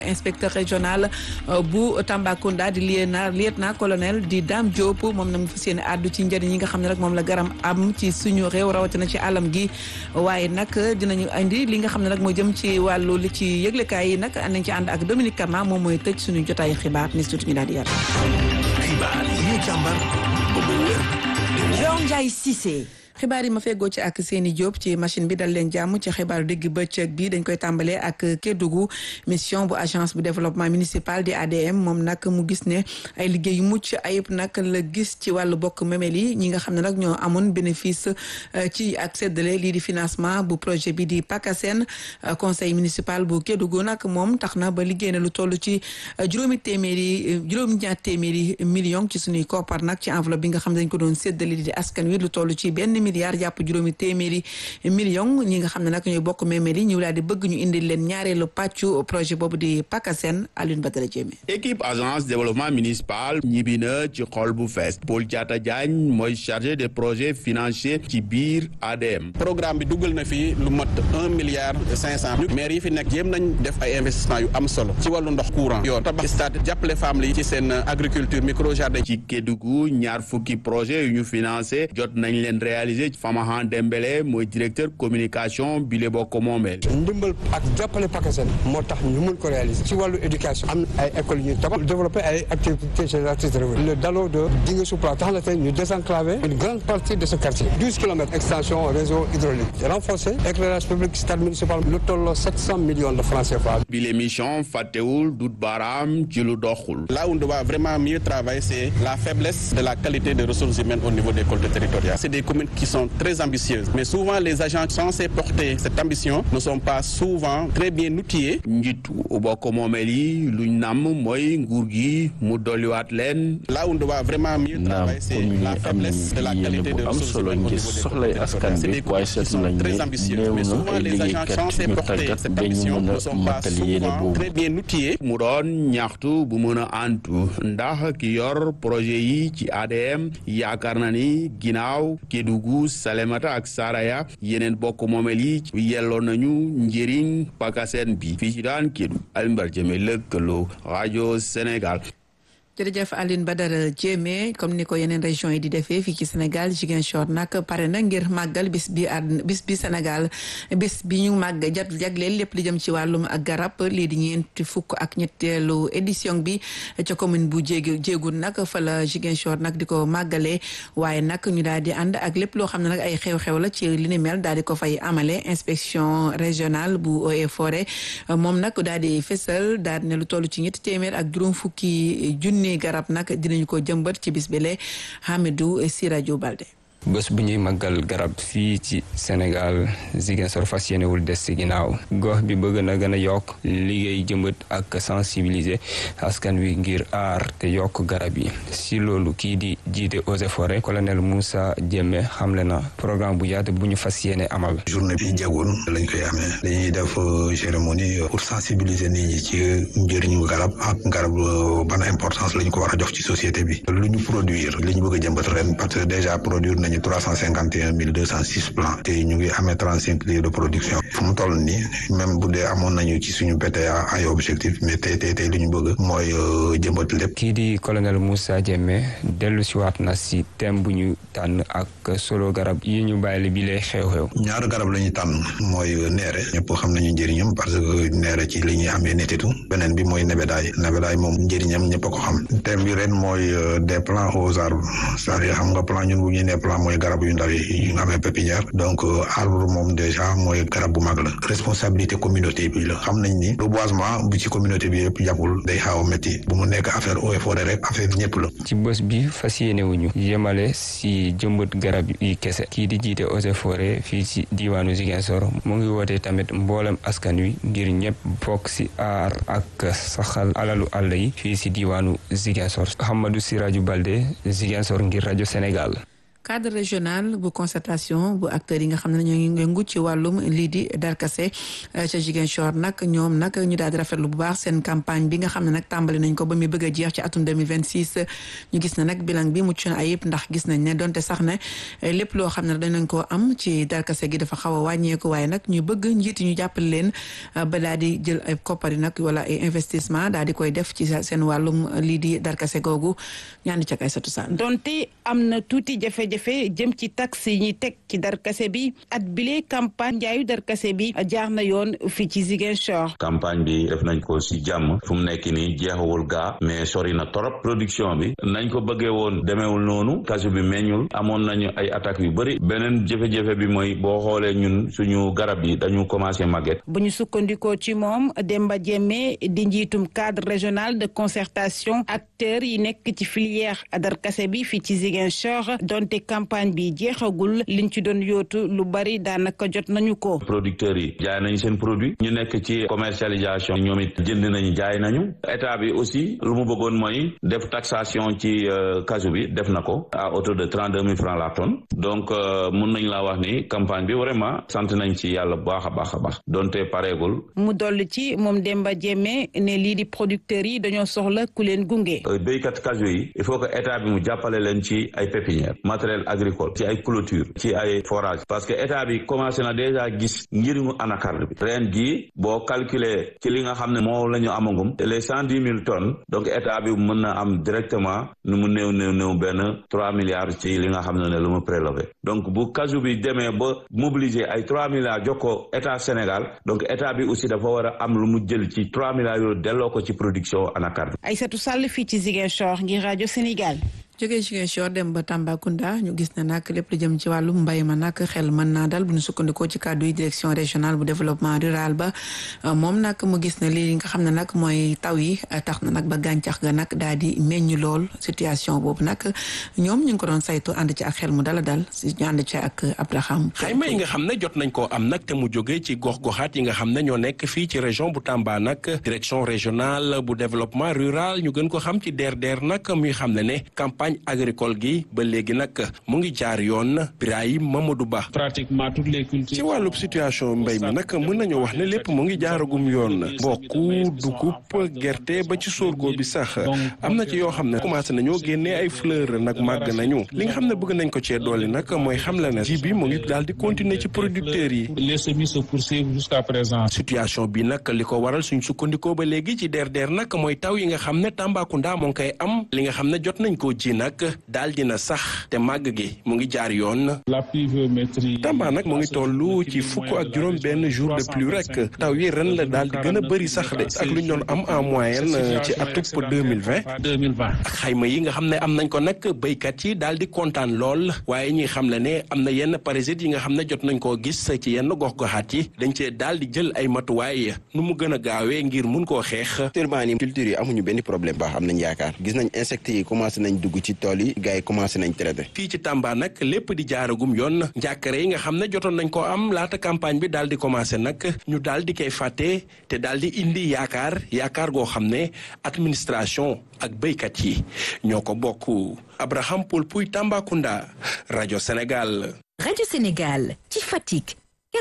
inspecteur régional bu Tambacounda di lieutenant lieutenant colonel di Dame Diop moom nag mu fas yéene àddu ci njëriñ yi nga xam ne rek moom la garam am ci suñu réew rawatina ci alam gi waaye nag dinañu indi li nga xam ne nag moo jëm ci wàllu li ci yëglekaay yi nag nañ ci ànd ak Dominique Kama moom mooy tëj suñu jotaayu xibaar ni surtout ñu daal di yar. xibaar yi ñu càmbar ba mu wér. Dior Ndiaye Cissé. xibaar yi ma feggoo ci ak seeni Diop ci machine bi dal leen jàmm ci xibaaru digg bëccëg bi dañ koy tàmbalee ak Kédougou mission bu agence bu développement municipal di ADM moom nag mu gis ne ay liggéey yu mucc ayib nag la gis ci wàllu bokk memel yi ñi nga xam ne nag ñoo amoon bénéfice ci ak séddale lii di financement bu projet bi di PACASEN conseil municipal bu Kédougou nag moom tax na ba liggéey na lu toll ci juróomi téeméeri juróomi ñaar téeméeri million ci suñuy koppar nag ci enveloppe bi nga xam ne dañ ko doon séddale di askan wi lu toll ci benn milliard jàpp juróomi téeméeri million ñi nga xam ne nag ñooy bokk memel yi ñu daal di bëgg ñu indil leen ñaareelu pàccu projet boobu di PACASEN Alioune Badara Diémé équipe agence développement municipal ñibbi na ci xol bu fees Paul Diatta Diagne mooy chargé des projets financiers ci biir ADM programme bi dugal na fi lu mat un milliard cinq cent maire yi fi nekk jéem nañ def ay investissement yu am solo ci wàllu ndox courant yoon tabax stade jàppale femmes yi ci seen agriculture micro jardin ci Kédougou ñaar fukki projet yu ñu financé jot nañ leen réaliser Famahan Dembélé mooy directeur communication bi le bokk moomeel ndimbal ak jàppale PACASEN moo tax ñu mun ko réaliser ci wàllu éducation am ay écoles yu ñu tabax développé ay activités génératrices de revenus le daloo de Dingue Soupla tax na tey ñu désenclaver une grande partie de ce quartier douze kilomètres extension réseau hydraulique renforcé éclairage public stade municipal lu tolloo sept cent millions de francs CFA bi l'émission fàttewul dut baaraam ci lu doxul là où on doit vraiment mieux travailler c'est la faiblesse de la qualité des ressources humaines au niveau des collectivités territoriales c'est des communes qui sont très ambitieuses mais souvent les agents censés porter cette ambition ne sont pas souvent très bien outillés njiitu bokk moomeel yi luñ namm mooy nguur gi mu dolliwaat leen là où on doit vraiment mieux travailler c'est la faiblesse de la qualité des ressources humaines au niveau des soxlay askan bi waaye seetlu nañ ne néew na ay liggéeykat ñu tàggat ba ñu mën a matal yéene boobu très bien outillés mu doon ñaxtu bu mën a antu ndax ki yor projet yi ci ADM yaakaar na ni ginnaaw Kédougou Salémata ak Saraya yeneen bokk moomeel yi yelloo nañu njëriñ PACASEN bi fii ci daan Kédougou Alimbar Jëme lëkkaloo rajo Sénégal jërëjëf Aline Badara Diémé comme ni ko yeneen région yi di defee fii ci Sénégal Ziguinchor nag pare na ngir màggal bis bi àdduna bis bi Sénégal bis bi ñu màgg jat jagleel lépp li jëm ci wàllum garab lii di ñeenti fukk ak ñetteelu édition bi ca commune bu jéegi jéegun nag fa la Ziguinchor nag di ko màggalee waaye nag ñu daal di ànd ak lépp loo xam ne nag ay xew-xew la ci li ni mel daal di ko fay amale inspection régionale bu eaux et forêt moom nag daal di fésal daal di ne lu toll ci ñetti téeméer ak juróom fukki junni garab nag dinañu ko jëmbat ci bis bi le Hamidou Siradio Balde bés bu ñuy màggal garab fii ci Sénégal Ziguinchor fas yéenewul des ci ginnaaw gox bi bëgg na gën a yokk liggéey jëmbat ak sensibiliser askan wi ngir aar te yokk garab yi si loolu kii di jiite eaux et forêt colonel Moussa Diémé xamle na programme bu yaatu bu ñu fas yéene amal. journée bi jegoon lañ koy amee dañuy def cérémonie pour sensibiliser nit ñi ci njëriñu garab ak garab ban importance la ñu ko war a jox ci société bi lu ñu produire li ñu bëgg a jëmbat ren parce que déjà produire nañu trois cent cinquante et un mille deux cent six plants te ñu ngi amee trente cinq lieux de production fu mu toll nii même bu dee amoon nañu ci suñu PTA ay objectif mais tey tey tey li ñu bëgg mooy jëmbat lépp. kii di colonel Moussa Diémé dellu si waat na si thème bu ñu tànn ak solo garab yi ñu bàyyi bi lay xew-xew. ñaar garab la ñu tànn mooy neere ñëpp xam nañu njëriñam parce que neere ci li ñuy amee netitu beneen bi mooy nebedaay nebedaay moom njëriñam ñëpp a ko xam thème bi ren mooy des plants aux arbres c'est-à-dire xam nga plan ñun bu ñu nee plan mooy garab yu ndaw yi yu nga amee pépinière donc arbre moom déjà mooy garab bu mag la responsabilité communauté bi la xam nañ ni reboisement bu ci communauté bi yëpp jàppul day xaaw a métti bu mu nekk affaire eaux et forêt rek affaire bi ñëpp la ci bés bi fas yéene wuñu yemale si jëmbat garab yi kese kii di jiite eaux et forêt fii ci diiwaanu Ziguinchor mu ngi wootee tamit mboolem askan wi ngir ñëpp bokk si aar ak saxal alalu àll yi fii si diiwaanu Ziguinchor Hamadou Siraju Balde Ziguinchor ngir rajo Sénégal cadre régional bu concertation bu acteurs yi nga xam ne ñoo ngi yëngu ci wàllum lii di darkase ca Ziguinchor nag ñoom nag ñu daal di rafetlu bu baax seen campagne bi nga xam ne nag tàmbali nañ ko ba muy bëgg a jeex ci atum 2026 ñu gis ne nag bilan bi mucc na ayib ndax gis nañ ne donte sax ne lépp loo xam ne danañ koo am ci darkase gi dafa xaw a wàññeeku waaye nag ñu bëgg njiiti ñu jàppale leen ba daal di jël ay koppari nag wala ay investissement daal di koy def ci seen wàllum lii di darkase googu ñaandi ca kay satu saan donte am na tuuti jafe-jafe jëm ci taxe yi ñuy teg ci darkase bi at bile campagne njaayu darkase bi jaar na yoon fii ci Ziguinchor. campagne bi def nañ ko si jàmm fu mu nekk nii jeexawul gaa mais sori na torop production bi nañ ko bëggee woon demeewul noonu kasu bi meññul amoon nañu ay attaques yu bëri beneen jafe-jafe bi mooy boo xoolee ñun suñu garab yi dañu commencé màgget. bu ñu sukkandikoo ci moom Demba Diémé di njiitum cadre régional de concertation acteurs yi nekk ci filière darkase bi fii ci Ziguinchor donte campagne bi jeexagul liñ ci doon yootu lu bari daanaka jot nañu ko. producteurs yi jaay nañu seen produit ñu nekk ci commercialisation ñoom it jënd nañu jaay nañu état bi aussi lu mu bëggoon mooy def taxation ci casu bi def na ko à hauteur de trente deux mille francs la tonne donc mun nañ laa wax ni campagne bi vraiment sant nañ ci yàlla bu baax a baax a baax donte pareegul. mu dolli ci moom Demba Diémé ne lii di producteurs yi dañoo soxla ku leen gunge. béykat casu yi il faut que état bi mu jàppale leen ci ay pépinière matériel agricole ci ay clôture ci ay forage parce que état bi commencé na déjà gis njëriñu anacarde bi ren jii boo calculer ci li nga xam ne moo la ñu amagum les cent dix mille tonnes donc état bi mën na am directement nu mu néew néew néew benn trois milliards ci li nga xam ne ne lu mu prélevé donc bu casu bi demee ba mobiliser ay trois milliards jox ko état Sénégal donc état bi aussi dafa war a am lu mu jël ci trois milliards yooyu delloo ko ci production anacarde Aïssatou Sall fii ci Ziguinchor ngir rajo Sénégal. jógee Ziguinchor dem ba Tambacounda ñu gis ne nag lépp lu jëm ci wàllum mbay ma nag xel mën naa dal bu ñu sukkandikoo ci kàddu yi direction régionale bu développement rural ba moom nag mu gis ne lii nga xam ne nag mooy taw yi tax na nag ba gàncax ga nag daal di meññ lool situation boobu nag ñoom ñu ngi ko doon saytu ànd ci ak xel mu dala dal si ñu ànd ci ak Abraham. xayma yi nga xam ne jot nañ koo am nag te mu jógee ci gox-goxaat yi nga xam ne ñoo nekk fii ci région bu Tamba nag direction régionale bu développement rural ñu gën ko xam ci DRDR nag muy xam ne ne campagne agricole gi ba léegi nag mu ngi jaar yoon Birahim Mamadou Ba. pratiquement toutes les cultures. ci wàllub situation mbay mi nag mën nañu wax ne lépp mu ngi jaaragum yoon mbokku dugub gerte ba ci sorgho bi sax am na ci yoo xam ne commencé nañoo génnee ay fleur nag màgg nañu li nga xam ne bëgg nañ ko cee doole nag mooy xam la ne ji bi mu ngi daal di continuer ci producteurs yi. les semis se poursuivent jusqu'à présent. situation bi nag li ko waral suñ sukkandikoo ba léegi ci DRDR nag mooy taw yi nga xam ne Tambacounda moo ngi koy am li nga xam ne jot nañ koo ji nag daal dina sax te màgg gi mu ngi jaar yoon. la pluviométrie. Tamba nag mu ngi toll ci fukk ak juróom benn jour de pluie rek taw yi ren la daal di gën a bëri sax de ak lu ñu doon am en moyenne ci atub deux mille vingt. deux mille vingt. ak xayma yi nga xam ne am nañ ko nag béykat yi daal di kontaan lool waaye ñi xam le ne am na yenn parasites yi nga xam ne jot nañ koo gis ci yenn gox-goxaat yi dañ cee daal di jël ay matuwaay nu mu gën a gaawee ngir mun koo xeex. actuellement nii culture yi amuñu benn problème baax am nañ yaakaar gis nañ insectes yi commencé nañ dugg ci tool yi gars yi commencé nañ traité. fii ci Tamba nag lépp di jaaragum yoon njàkkare yi nga xam ne jotoon nañ ko am laata campagne bi daal di commencé nag ñu daal di koy fàtte te daal di indi yaakaar yaakaar goo xam ne administration ak béykat yi ñoo ko bokk Abraham Paul Puy Tambacounda rajo Sénégal. rajo Sénégal ci Fatick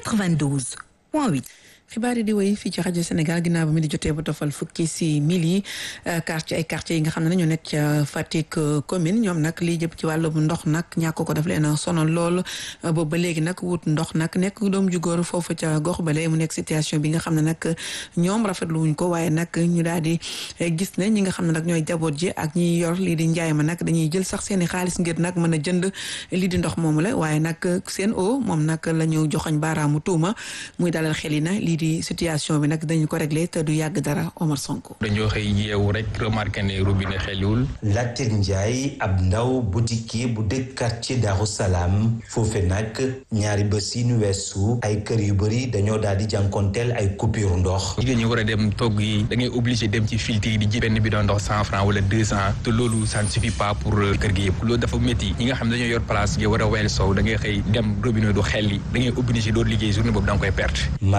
92 point 8. xibaar yi di wéy fii ci rajo Sénégal ginnaaw ba mi di jotee ba tofal fukki si mil yi quartier ay quartier yi nga xam ne ñoo nekk ca Fatick commune ñoom nag lii jëpp ci wàllu ndox nag ñàkk ko daf leen a sonal lool boobu ba léegi nag wut ndox nag nekk doom ju góor foofu ca gox bale mu nekk situation bi nga xam ne nag ñoom rafetlu wuñ ko waaye nag ñu daal di gis ne ñi nga xam ne nag ñooy jaboot ji ak ñi yor lii di njaay ma nag dañuy jël sax seen i xaalis ngir nag mën a jënd lii di ndox moomu la waaye nag seen o moom nag la ñu joxoñ baaraamu tuuma muy dalal xel yi na lii di situation bi nag dañu ko réglé te du yàgg dara Omar Sonko. dañoo xëy yeewu rek remarqué ne robinet xeliwul. Latir Ndiaye ab ndaw boutiquier bu dëkk quartier Darou Salaam foofe nag ñaari bés yi nu weesu ay kër yu bëri dañoo daal di jànkonteel ay coupure ndox. jigéen ñi war a dem togg yi da ngay obligé dem ci filtre yi di ji benn bidon ndox cent franc wala deux cent te loolu ça ne suffit pas pour kër gi yëpp loolu dafa métti ñi nga xam ne dañoo yor place yi war a weel sow da ngay xëy dem robinet du xel yi da ngay obligé doo liggéey journée boobu da nga koy perte. Marie Jeanne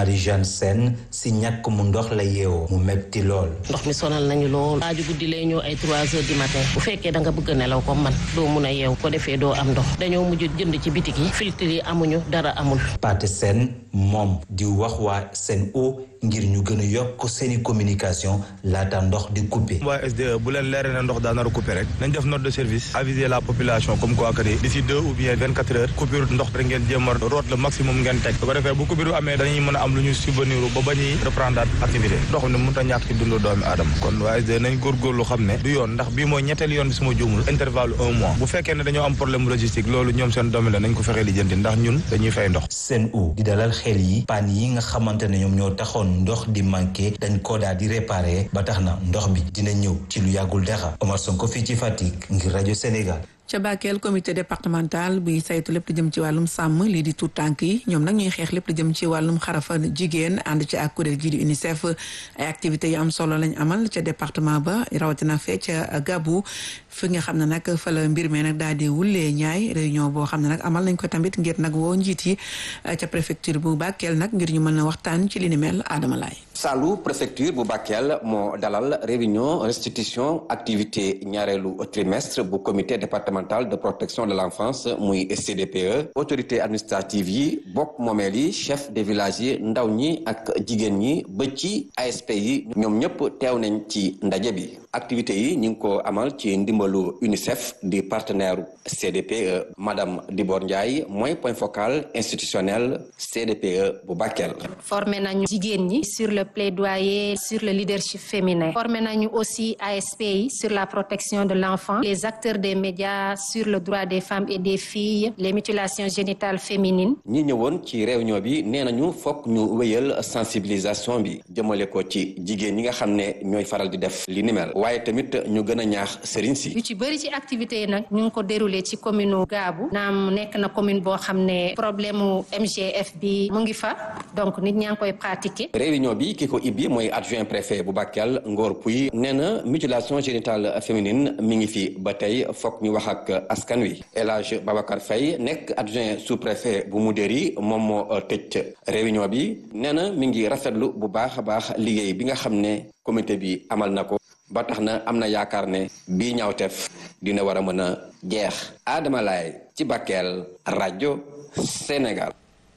seen si ñàkk mu ndox la yeewoo mu metti lool. ndox mi sonal nañu lool waaju guddi lay ñëw ay trois heures du matin bu fekkee da nga bëgg a nelaw ko man doo mun a yeew ko defee doo am ndox dañoo mujj jënd ci bitik yi filtre yi amuñu dara amul. Pathé Sène moom di wax waa Sen'Eau ngir ñu gën a yokk seeni communication laata ndox di coupé. waa SDE bu leen leeree ne ndox daa nar a coupé rek nañ def note de service aviser la population comme quoi que ni d'ici deux ou bien vingt quatre heures coupure ndox rek ngeen jéem a root le maximum ngeen teg bu ko defee bu coupure amee dañuy mën a am lu ñu subvenir ba ba ñuy reprendre activité ndox ne mënut a ñàkk ci dundu doomi aadama kon waa SDE nañ góorgóorlu xam ne du yoon ndax bii mooy ñetteel yoon bi suma juumul intervalle un mois bu fekkee ne dañoo am problème logistique loolu ñoom seen domaine la nañ ko fexee lijjanti ndax ñun dañuy fay ndox Sen'Eau di dalal xel yi paan yi nga xamante ne ñoom ñoo taxoon ndox di manqué dañ ko daal di réparé ba tax na ndox bi dina ñëw ci lu yàggul dara Omar Sonko fii ci Fatick ngir rajo Sénégal. ca Bakel comité départemental buy saytu lépp lu jëm ci wàllum sàmm lii di tuut tànk yi ñoom nag ñuy xeex lépp lu jëm ci wàllum xarafa jigéen ànd ci ak kuréel gii di UNICEF ay activités yu am solo lañ amal ca département ba rawatina fee ca Gabou fi nga xam ne nag fa la mbir mi nag daal di wulee ñaay réunion boo xam ne nag amal nañ ko tamit ngir nag woo njiit yi ca préfecture bu Bakel nag ngir ñu mën a waxtaan ci li ni mel Adama Laye Saalu préfecture bu Bakel moo dalal réunion restitution activité ñaareelu trimestre bu comité départemental de protection de l'enfance muy CDPE autorité administrative yi bokk moomeel yi chef de village yi ndaw ñi ak jigéen ñi ba ci ASP yi ñoom ñëpp teew nañ ci ndaje bi activité yi ñu ngi ko amal ci ndimbalu UNICEF di partenaire CDPE madame Dibor Ndiaye mooy point focal institutionnel CDPE bu Bakel. formé nañu jigéen ñi sur le plaidoyer sur le leadership féminin formé nañu aussi ASP yi sur la protection de l'enfant les acteurs des médias sur le droit des femmes et des filles les mutilations génitales féminines ñi ñëwoon ci réunion bi nee nañu fokk ñu wéyal sensibilisation bi jëmale ko ci jigéen ñi nga xam ne ñooy faral di def li ni mel waaye tamit ñu gën a ñaax sëriñ si yu ci bëri ci activités yi nag ñu ngi ko déroulé ci commune Gaabu naam nekk na commune boo xam ne problème mu MGF bi mu ngi fa donc nit ñaa ngi koy pratiquer réunion bi ki ko ibbi mooy adjoint préfet bu Bakel Ngor Pouy nee na mutilation génitale féminine mi ngi fi ba tey fokk ñu wax ak askan wi El Hadj Babacar Faye nekk adjoint sous préfet bu Moudéri moom moo tëj réunion bi nee na mi ngi rafetlu bu baax a baax liggéey bi nga xam ne comité bi amal na ko ba tax na am na yaakaar ne bii ñaawteef dina war a mën a jeex Adama Laye ci Bakel rajo Sénégal.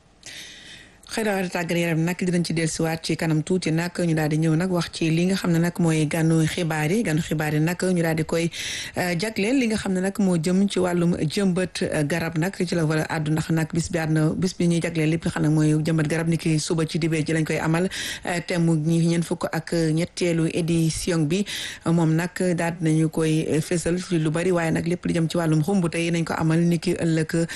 xibaar tàggat yaram nag dinañ ci dellusiwaat ci kanam tuuti nag ñu daal di ñëw nag wax ci li nga xam ne nag mooy gànnu xibaar yi gànnu xibaar yi nag ñu daal di koy jagleel li nga xam ne nag moo jëm ci wàllum jëmbat garab nag ci la wala àddu ndax nag bis bi àdduna bis bi ñuy jagleel lépp nga xam ne mooy jëmbat garab ni ki suba ci dibee ji lañ koy amal thème ñi ñeen fukk ak ñetteelu édition bi moom nag daal nañu koy fésal ci lu bari waaye nag lépp li jëm ci wàllum xumb tey nañ ko amal ni ki ëllëg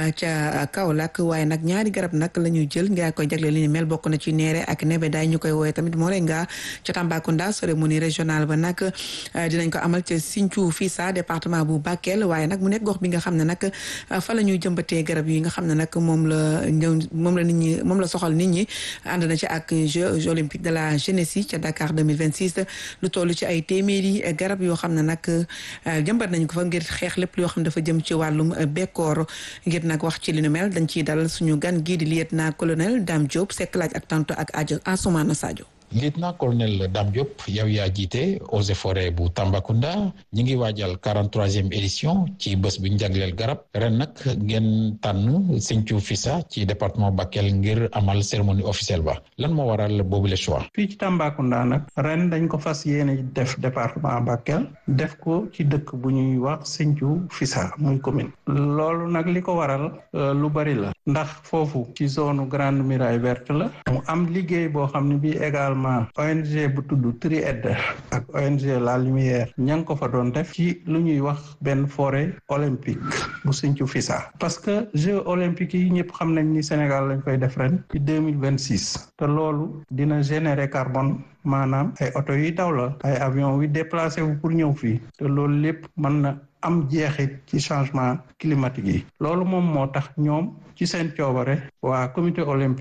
ca Kaolack waaye nag ñaari garab nag la ñu jël nga koy jagleel li ni mel bokk na ci neere ak nebe daay ñu koy woowe tamit Moringa ca Tambacounda cérémonie régionale ba nag dinañ ko amal ca Sinthiou Fissa département bu Bakel waaye nag mu nekk gox bi nga xam ne nag fa la ñuy jëmbatee garab yi nga xam ne nag moom la moom la nit ñi moom la soxal nit ñi ànd na ci ak Jeux olympiques de la jeunesse yi ca Dakar 2026 lu toll ci ay téeméeri garab yoo xam ne nag jëmbat nañ ko fa ngir xeex lépp yoo xam ne dafa jëm ci wàllum bekkoor ngir nag wax ci li nu mel dañ ciy dalal suñu gan gii di lieutenant colonel Dame Diop sekk laaj ak tanto ak ajo Ansoumana Sadio lieutenant colonel Dame Diop yow yaa jiite eaux et forêts bu Tambacounda ñi ngi waajal 43e édition ci bés bi ñu jagleel garab ren nag ngeen tànn Sinthiou Fissa ci département Bakel ngir amal cérémonie officielle ba lan moo waral boobu le choix. fii ci Tambacounda nag ren dañ ko fas yéene def département Bakel def ko ci dëkk bu ñuy wax Sinthiou Fissa muy commune loolu nag li ko waral lu bari la ndax foofu ci zone grande muraille verte la mu am liggéey boo xam ne bii également ONG bu tudd Tried ak ONG La Lumière ña ngi ko fa doon def ci lu ñuy wax benn forêt olympique bu Sinthiou Fissa parce que Jeux olympiques yi ñëpp xam nañ ni Sénégal lañ koy def ren ci deux mille vingt six te loolu dina générer carbone maanaam ay oto yi daw la ay avion wi déplacé wu pour ñëw fii te loolu lépp mën na am jeexit ci changement climatique yi loolu moom moo tax ñoom ci seen coobare waa comité olympique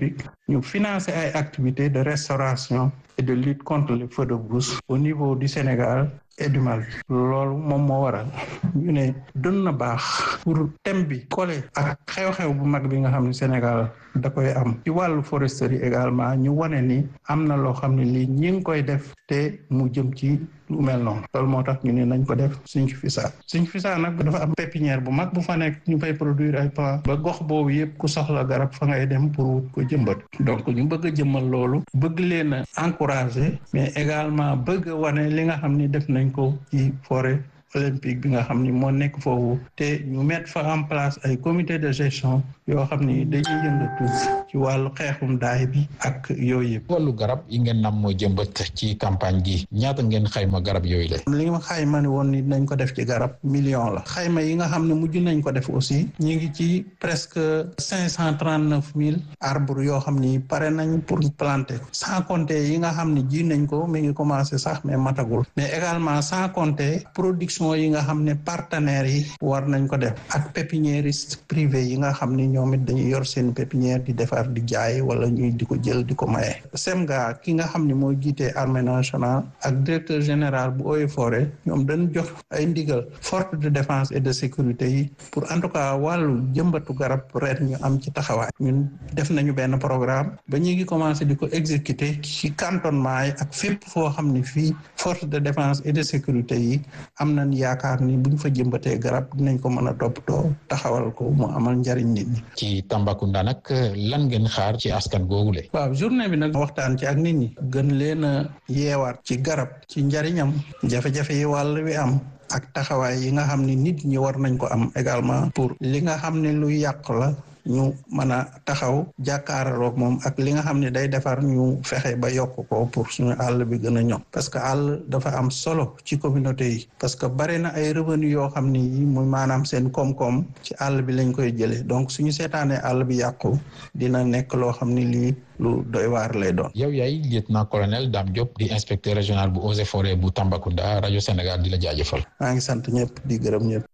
ñu financer ay activités de restauration et de lutte contre les feux de brousse au niveau du Sénégal et du Mali loolu moom moo waral ñu ne doon na baax pour thème bi collé ak xew-xew bu mag bi nga xam ne Sénégal da koy am ci wàllu foresterie également ñu wane ni am na loo xam ne lii ñi ngi koy def te mu jëm ci lu mel noonu loolu moo tax ñu ne nañ ko def suñ fisa suñ fisa nag dafa am pépinière bu mag bu fa nekk ñu fay produire ay plants ba gox boobu yëpp ku soxla garab fa ngay dem pour wut ko jëmbat donc ñu bëgg a jëmmal loolu bëgg leen a encourager mais également bëgg a wane li nga xam ni def nañ ko ci forêt olympique bi nga xam ni moo nekk foofu te ñu mettre fa en place ay comité de gestion yoo xam ni dañuy yëngatu ci wàllu xeexum daay bi ak yooyu yëpp. wàllu garab yi ngeen nam moo jëmbat ci campagne gi ñaata ngeen xayma garab yooyu la. li nga xayma ni woon ni nañ ko def ci garab million la xayma yi nga xam ne mujj nañ ko def aussi ñu ngi ci presque cinq cent trente neuf mille arbres yoo xam ni pare nañ pour planter ko sans compter yi nga xam ne ji nañ ko mi ngi commencé sax mais matagul mais également sans compter production yi nga xam ne partenaires yi war nañ ko def ak pépiniériste privé yi nga xam ni ñoom it dañuy yor seen pépinière di defar di jaay wala ñuy di ko jël di ko maye. SEMGA ki nga xam ne mooy jiite armée nationale ak directeur général bu Eaux et Forêts ñoom dañ jox ay ndigal force de défense et de sécurité yi pour en tout cas wàllu jëmbatu garab ren ñu am ci taxawaay. ñun def nañu benn programme ba ñu ngi commencé di ko exécuter ci cantonnement yi ak fépp foo xam ne fii force de défense et de sécurité yi am nañ yaakaar ni buñ fa jëmbatee garab dinañ ko mën a toppatoo taxawal ko mu amal njariñ nit ñi. ci Tambacounda nag lan ngeen xaar ci askan googule. waaw journée bi nag waxtaan ci ak nit ñi gën leen a yeewaat ci garab ci njariñam jafe-jafe yi wàll wi am. ak taxawaay yi nga xam ni nit ñi war nañ ko am également pour li nga xam ne lu yàq la ñu mën a taxaw jàkkaarloog moom ak li nga xam ne day defar ñu fexe ba yokk ko pour suñu àll bi gën a ñoŋ parce que àll dafa am solo ci communauté yi parce que bare na ay revenu yoo xam ni yi muy maanaam seen koom-koom ci àll bi lañ koy jëlee donc suñu seetaanee àll bi yàqu dina nekk loo xam ni lii lu doy waar lay doon. yow yaay lieutenant colonel Dame Diop di inspecteur régional bu Eaux et Forêts bu Tambacounda rajo Sénégal di la jaajëfal. maa ngi sant ñëpp di gërëm ñëpp.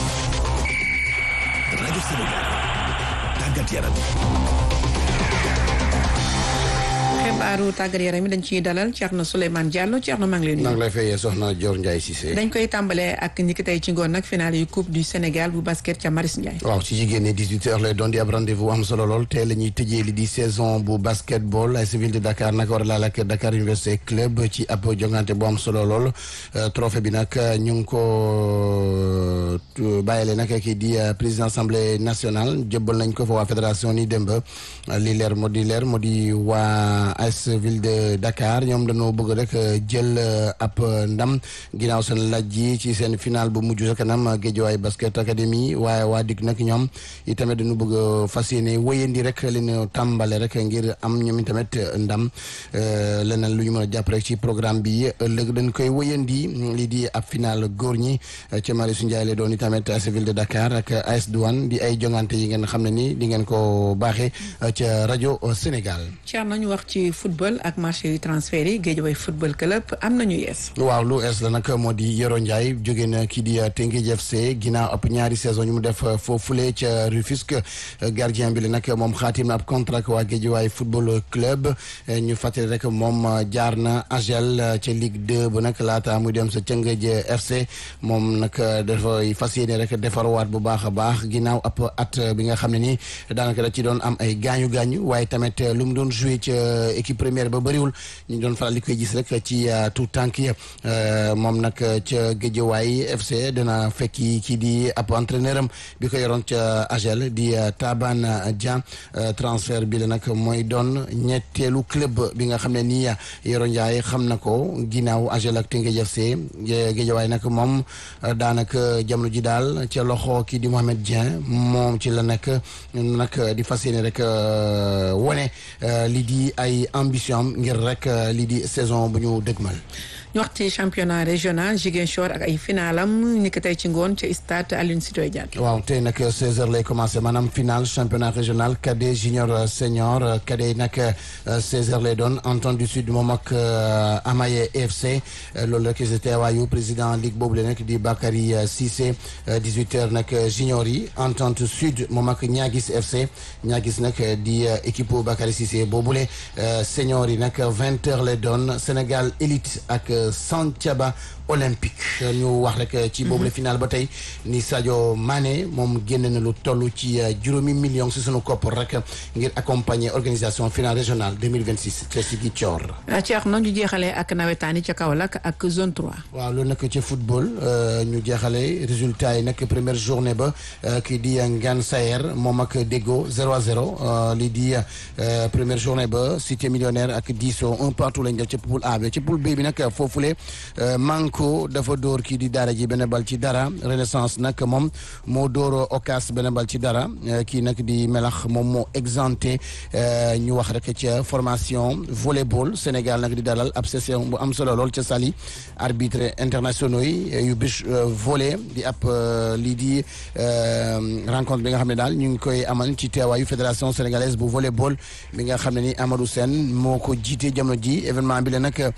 rajo Sénégal tàggat yaram. xibaaru tàggat yaram yi dañ ciy dalal Thierno Souleymane Diallo Thierno maa ngi lay nuyu. maa ngi lay fayee soxna Dior Ndiaye Cissé. dañ koy tàmbalee ak ñi ki tey ci ngoon nag finale yu coupe du Sénégal bu basket ca Maris Ndiaye. waaw ci jigéen ñi 18h lay doon di ab rendez-vous am solo lool tey la ñuy tëjee li di saison bu basketball ay civil de Dakar nag war a laal ak Dakar Université Club ci ab jongante bu am solo lool trophée bi nag ñu ngi ko bàyyile nag kii di président assemblée nationale jëbbal nañ ko fa waa fédération ni démb li leer moo di leer moo di waa AS ville de Dakar ñoom dañoo bëgg rek jël ab ndam ginnaaw seen laaj yi ci seen final bu mujj sa kanam Guédiawaye basket académie waaye waa dig nag ñoom itamit dañu bëgg fas yéene wéyandi rek li ñu tàmbale rek ngir am ñoom itamit ndam leneen lu ñu mën a jàpp rek ci programme bi ëllëg dañ koy wéyandi lii di ab final góor ñi ca Marius Ndiaye la doon itamit AS ville de Dakar ak AS Douane di ay jongante yi ngeen xam ne ni di ngeen ko baaxee ca rajo Sénégal. Thierno ñu wax ci football ak marché yu transfert yi Guédiawaye football club am nañu yees. waaw lu ees la nag moo di Yoro Ndiaye jóge na kii di Teungueth FC ginnaaw ab ñaari saison ñu mu def foofule ca Rufisque gardien bi la nag moom xaatim na ab contrat waa Guédiawaye football club ñu fàttali rek moom jaar na Agel ca Ligue 2 ba nag laata muy dem sa Teungueth FC moom nag dafay fas yéene rek defarwaat bu baax a baax ginnaaw ab at bi nga xam ne ni daanaka da ci doon am ay gaañu gaañu waaye tamit lu mu doon joué ca équipe première ba bëriwul ñu doon faral di koy gis rek ci tout tànk yi moom nag ca Guédiawaye FC dina fekki kii di ab entraîneur am bi ko yoroon ca Agel di Taban Dia transfert bi la nag mooy doon ñetteelu club bi nga xam ne nii Yoro Ndiaye xam na ko ginnaaw Agel ak Teungueth FC Guédiawaye nag moom daanaka jamono ji daal ca loxo kii di Mohamed Dieng moom ci la nekk nag di fas yéene rek wone lii di ay ambition am ngir rek lii di saison bu ñu dëgmal. ñu wax ci championnat régional Ziguinchor ak ay finalam ni ko tey ci ngoon ci stade Aline Sitoé Diatta. waaw tey nag 16h lay commencé maanaam final championnat régional cadet junior senior cadet yi nag 16h lay doon Entente du Sud moom ak Amaye FC loolu rek si teewaayu président ligue boobu la nekk di Bakary Cissé 18h nag junior yi Entente Sud moom ak Niagis FC Niagis nag di équipe Bakary Cissé boobule senior yi nag 20h lay doon Sénégal élite ak Santhiaba olympique ñu wax rek ci boobu la final ba tey ni Sadio Mané moom génn na lu toll ci juróomi million si sunu koppar rek ngir accompagner organisation finale régionale 2026 ca Ziguinchor. Cheikh na ñu jeexalee ak nawetaani ca Kaolack ak zone 3. waaw loolu nag ci football ñu jeexalee résultat yi nag première journée ba kii di Ngane Sayer moom ak Déggo 0 à 0 lii di première journée ba Cité millionnaire ak Diso un partout lañ def ci poule A bi ci poule B bi nag foofule Manko dafa dóor kii di Daara ji benn bal ci dara Renaissance nag moom moo dóor Ocas benn bal ci dara kii nag di melax moom moo exempté ñu wax rek ca formation volleyball Sénégal nag di dalal ab session bu am solo lool ca Saly arbitre internationaux yi yu bis volley di ab lii di rencontre bi nga xam ne daal ñu ngi koy amal ci teewaayu fédération sénégalaise bu volleyball bi nga xam ne ni Amadou Sène moo ko jiite jamono ji événement bi la nag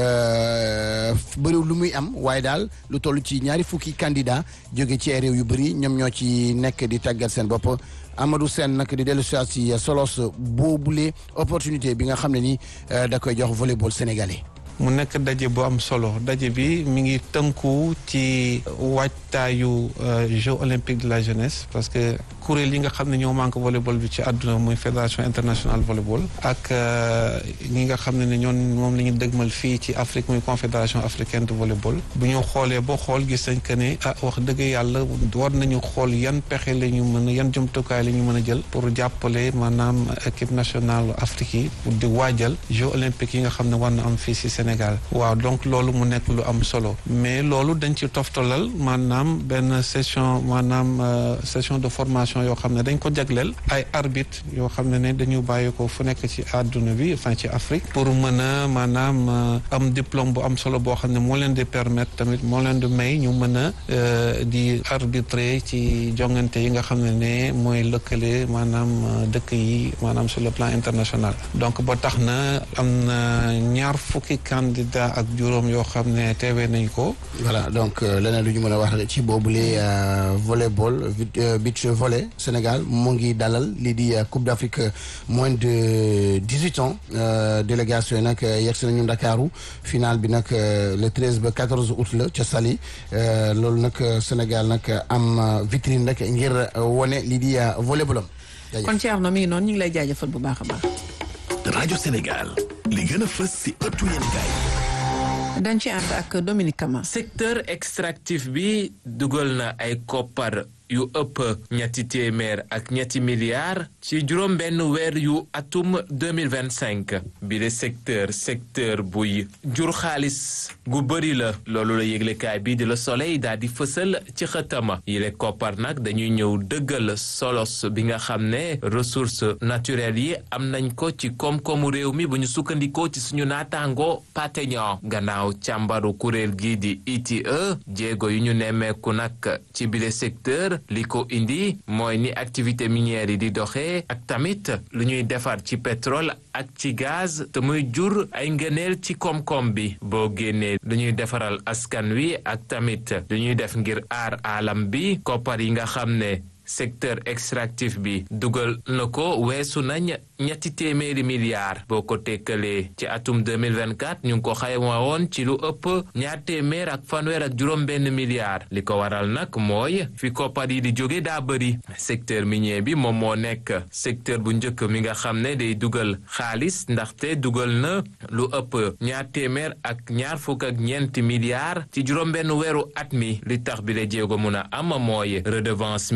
bëriw lu muy am waaye daal lu toll ci ñaari fukki candidat jóge ci ay réew yu bëri ñoom ñoo ci nekk di tàggat seen bopp Amadou Sène nag di dellu si solos boobule opportunité bi nga xam ne ni da koy jox volleyball sénégalais. mu nekk daje bu am solo daje bi mi ngi tënku ci waajtaayu Jeux olympiques de la jeunesse parce que kuréel yi nga xam ne ñoo manque volleyball bi ci àdduna muy fédération internationale volleyball ak ñi nga xam ne ne ñoon moom la ñu dëgmal fii ci Afrique muy confédération africaine de volleyball bu ñu xoolee boo xool gis nañ que ne ah wax dëgg yàlla war nañu xool yan pexe la ñu mën a yan jumtukaay la ñu mën a jël pour jàppale maanaam équipe nationale Afrique yi pour di waajal Jeux olympiques yi nga xam ne war na am fii si Sénégal waaw donc loolu mu nekk lu am solo mais loolu dañ ci toftalal maanaam benn session maanaam session de formation yoo xam ne dañ ko jagleel ay arbitre yoo xam ne ne dañu bàyyi ko fu nekk ci àdduna bi enfin ci Afrique pour mën a maanaam am diplôme bu am solo boo xam ne moo leen di permettre tamit moo leen di may ñu mën a di arbitrer ci jongante yi nga xam ne ne mooy lëkkale maanaam dëkk yi maanaam sur le plan international donc ba tax na am na ñaar fukki candidat ak juróom yoo xam ne teewee nañ ko voilà donc leneen lu ñu mën a wax ci boobule volleyball beach volley Sénégal mu ngi dalal lii di Coupe d'Afrique moins de dix-huit ans délégation yi nag yegsi nañu Ndakaaru final bi nag le treize ba quatorze août la ca Saly loolu nag Sénégal nag am vitrine rek ngir wone lii di volleyball am. kon Thierno mi ngi noonu ñu ngi lay jaajëfal bu baax a baax. rajo Sénégal li gën a fës si ëttu yéenekaay dañ ci ànd ak Dominique Kama. secteur extractif bi dugal na ay koppar yu ëpp ñetti téeméer ak ñetti milliards ci juróom benn weer yu atum 2025 bi de secteur secteur buy jur xaalis gu bëri la loolu la yëglekaay bi di la soleil daal di fësal ci xëtama yile koppar nag dañuy ñëw dëggal solos bi nga xam ne ressources naturelles yi am nañ ko ci koom-koomu réew mi bu ñu sukkandikoo ci suñu naataango pateñon gannaaw càmbaru kuréel gii di ITIE jéego yu ñu nemmeeku nag ci bile secteur li ko indi mooy ni activité minière yi di doxee ak tamit lu ñuy defar ci pétrole ak ci gaz te muy jur ay ngëneel ci koom-koom bi boo génnee lu ñuy defaral askan wi ak tamit lu ñuy def ngir aar alam bi koppar yi nga xam ne secteur extractif bi dugal na ko weesu nañ ñetti téeméeri milliards boo ko tekkalee ci atum 2024 ñu ngi ko xayma woon ci lu ëpp ñaar téeméer ak fanweer ak juróom benn milliards li ko waral nag mooy fi koppar yi di jóge daa bëri secteur minier bi moom moo nekk secteur bu njëkk mi nga xam ne day dugal xaalis ndaxte dugal na lu ëpp ñaar téeméer ak ñaar fukk ak ñeenti milliards ci juróom benn weeru at mi li tax bi la jéego mun a am mooy redevance minière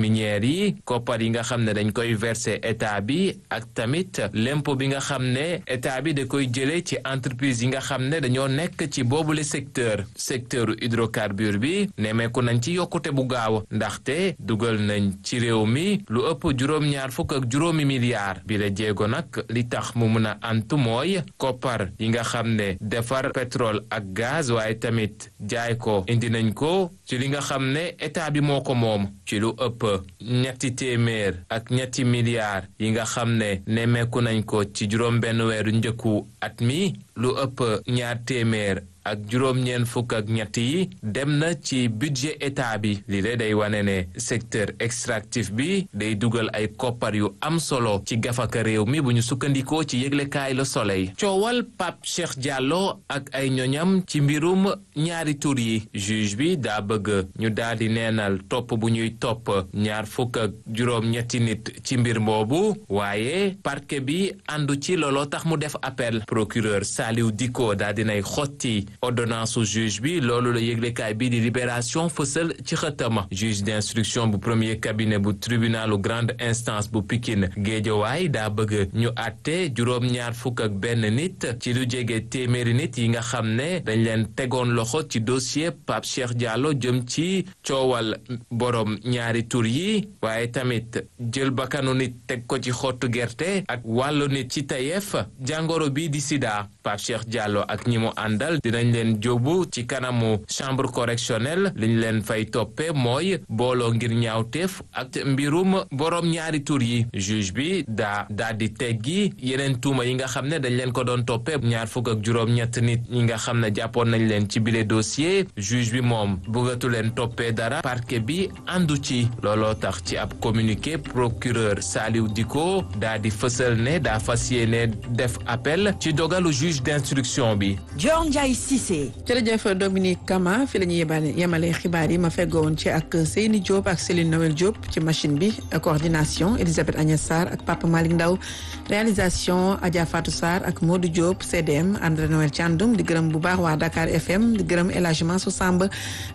fonctionnaires yi koppar yi nga xam ne dañ koy verser état bi ak tamit l'impôt bi nga xam ne état bi da koy jëlee ci entreprise yi nga xam ne dañoo nekk ci boobule secteur secteur hydrocarbure bi nemmeeku nañ ci yokkute bu gaaw ndaxte dugal nañ ci réew mi lu ëpp juróom-ñaar fukk ak juróomi milliards bi la jéego nag li tax mu mun a antu mooy koppar yi nga xam ne defar pétrole ak gaz waaye tamit jaay ko indi nañ ko ci li nga xam ne état bi moo ko moom ci lu ëpp ñetti téeméer ak ñetti milliards yi nga xam ne nemmeeku nañ ko ci juróom benn weeru njëkku at mi lu ëpp ñaar téeméer ak juróom-ñeent fukk ak ñett yi dem na ci budget état bi li le day wane ne secteur extractif bi day dugal ay koppar yu am solo ci gafaka réew mi bu ñu sukkandikoo ci yëglekaay Le Soleil coowal Pape Cheikh Diallo ak ay ñoñam ci mbirum ñaari tur yi juge bi daa bëgg ñu daal di neenal topp bu ñuy topp ñaar fukk ak juróom-ñetti nit ci mbir boobu waaye parquet bi àndu ci looloo tax mu def appel procureur Saliou Dicko daa dinay xotti ordonnance su juge bi loolu la yëglekaay bi di libération fësal ci xëtama juge d'instruction bu premier cabinet bu tribunalu grande instance bu Pikine Géejawaay daa bëgg ñu àtte juróom-ñaar fukk ak benn nit ci lu jege téeméeri nit yi nga xam ne dañ leen tegoon loxo ci dossier Pape Cheikh Diallo jëm ci coowal borom ñaari tur yi waaye tamit jël bakkanu nit teg ko ci xottu gerte ak wàllu nit ci tayeef jàngoro bi di sida Pape Cheikh Diallo ak ñi mu àndal dinañ leen jóobu ci kanamu chambre correctionnelle liñ leen fay toppe mooy booloo ngir ñaawteef ak mbirum borom ñaari tur yi juge bi daa daa di teggi yeneen tuuma yi nga xam ne dañ leen ko doon toppe ñaar fukk ak juróom-ñett nit ñi nga xam ne jàppoon nañ leen ci bile dossier juge bi moom bëggatu leen toppee dara parquet bi àndu ci looloo tax ci ab communiqué procureur Saliou Dicko daa di fësal ne daa fas yéene def appel ci dogalu juge d'instruction bi Dior Ndiaye Cissé. jërëjëf Dominique Kama fi la ñuy yebale yemale xibaar yi ma feggoon ci ak Seyni Diop ak Céline Noël Diop ci machine bi coordination Elisabeth Agnès Sarr ak Papa Malick Ndaw réalisation Adja Fatou Sarr ak Modou Diop CDM André Noël Thiandoum di gërëm bu baax waa Dakar FM di gërëm El Hadj Mansour Samb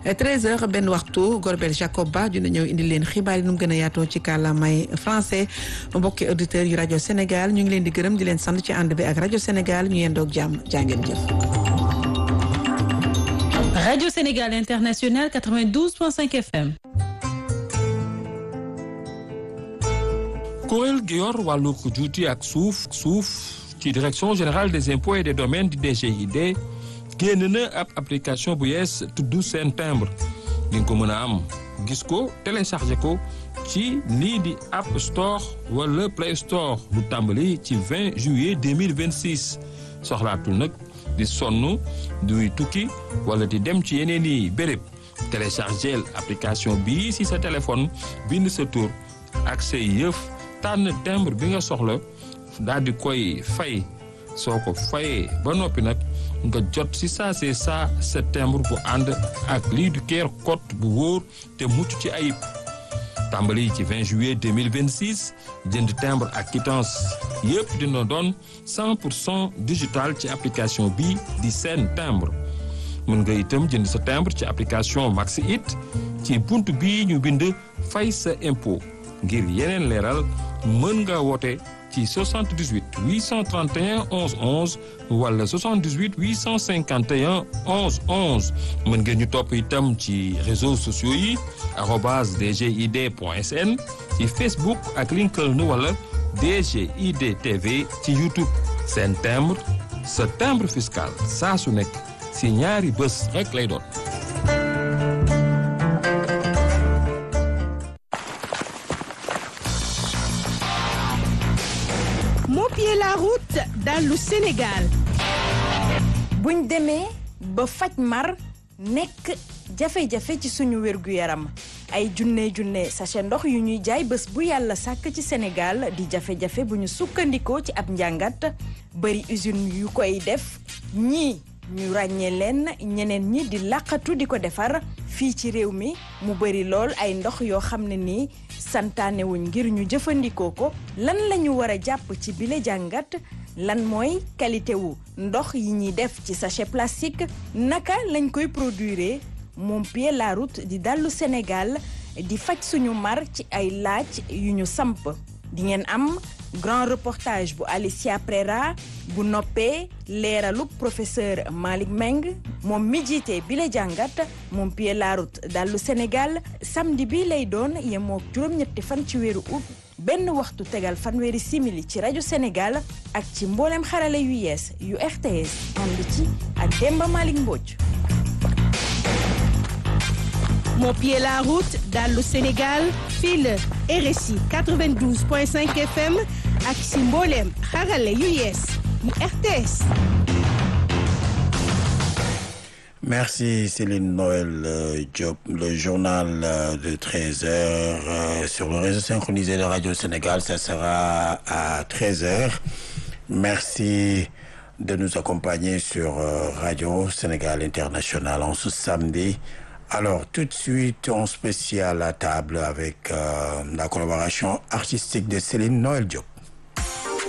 13h benn waxtu Gorbel Jacob Ba dina ñëw indi leen xibaar yi nu mu gën a yaatoo ci kàllaamay français mbokki auditeurs yu rajo Sénégal ñu ngi leen di gërëm di leen sant ci ànd bi ak rajo Sénégal ñu yendoog jàmm jàngeen jëf. Radio Sénégal International 92.5 FM. kuréel gi yor wàllu juuti ak suuf suuf ci direction générale des impôts et des domaines di DGID génn na ab application bu yees tudd seen timbre di nga ko mën a am gis ko téléchargé ko ci lii di App Store wala Play Store lu tàmbali ci 20 juillet 2026 soxlaatul nag di sonn duy tukki wala di dem ci yeneen i béréb téléchargeel application bii si sa téléphone bind sa tur ak say yëf tànn timbre bi nga soxla daal di koy fay soo ko fayee ba noppi nag nga jot si saa see saa sa timbre bu ànd ak lii du keer code bu wóor te mucc ci ayib tàmbali ci 20 juillet 2026 jënd timbre ak quittance yëpp dina doon 100 pour cent digital ci application bi di seen timbre mën nga itam jënd sa timbre ci application Maxi It ci bunt bii ñu bind fay sa impôt ngir yeneen leeral mën nga woote ci 78 831 11 11 wala 78 851 11 11 mën ngeen ñu topp itam ci réseaux sociaux yi arobase dgid point sn ci Facebook ak LinkedIn wala DGID TV ci YouTube seen timbre sa timbre fiscal saa su nekk si ñaari bés rek lay doon. Mopier la route dallu Sénégal buñ demee ba faj mar nekk jafe-jafe ci suñu wérgu yaram ay junne junne sachet ndox yu ñuy jaay bés bu yàlla sàkk ci Sénégal di jafe-jafe bu ñu sukkandikoo ci ab njàngat bari usine yu koy def ñii ñu ràññee leen ñeneen ñi di làqatu di ko defar fii ci réew mi mu bari lool ay ndox yoo xam ne nii santaanewuñ ngir ñu jëfandikoo ko lan lañu war a jàpp ci bile jàngat lan mooy qualité wu ndox yi ñuy def ci sachet plastique naka lañ koy produire Mopier la route di dallu Sénégal di faj suñu mar ci ay laaj yu ñu samp di ngeen am grand reportage bu Alicia Prera bu noppee leeralu professeur Malick Meng moom mi jiite bi la jàngat moom pied la route dallu Sénégal samedi bi lay doon yemook juróom-ñetti fan ci weeru août benn waxtu tegal fanweeri simili ci rajo Sénégal ak ci mboolem xarale yu yees yu RTS ànd ci ak Demba Malick Mbodj. Mon pied la route dallu Sénégal fii la RSI 92.5 FM ak si mboolem xarale yu yees yu RTS. Merci Céline Noël euh, Diop. Le journal euh, de 13 heures euh, sur le réseau synchronisé de Radio Sénégal, ça sera à 13 heures. Merci de nous accompagner sur Radio Sénégal International en ce samedi. Alors, tout de suite, on spécial à table avec la collaboration artistique de Céline Noël Diop.